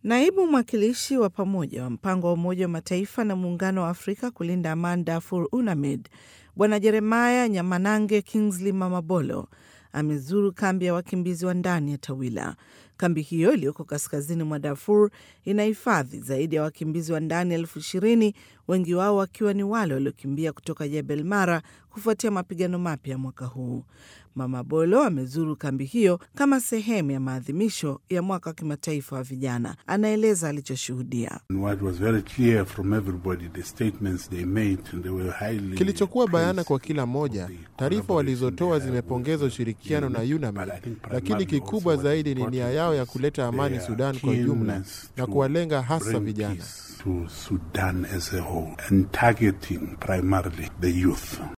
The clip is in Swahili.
Naibu mwakilishi wa pamoja wa mpango wa Umoja wa Mataifa na Muungano wa Afrika kulinda amani Darfur, UNAMID, Bwana Jeremaya Nyamanange Kingsley Mamabolo amezuru kambi ya wakimbizi wa ndani ya Tawila. Kambi hiyo iliyoko kaskazini mwa Darfur inahifadhi zaidi ya wakimbizi wa ndani elfu ishirini, wengi wao wakiwa ni wale waliokimbia kutoka Jebel Mara kufuatia mapigano mapya mwaka huu. Mama Bolo amezuru kambi hiyo kama sehemu ya maadhimisho ya mwaka wa kimataifa wa vijana. Anaeleza alichoshuhudia. Kilichokuwa bayana kwa kila mmoja, taarifa walizotoa zimepongeza ushirikiano na UNAMID, lakini kikubwa zaidi ni nia yao ya kuleta amani Sudan kwa jumla na kuwalenga hasa vijana.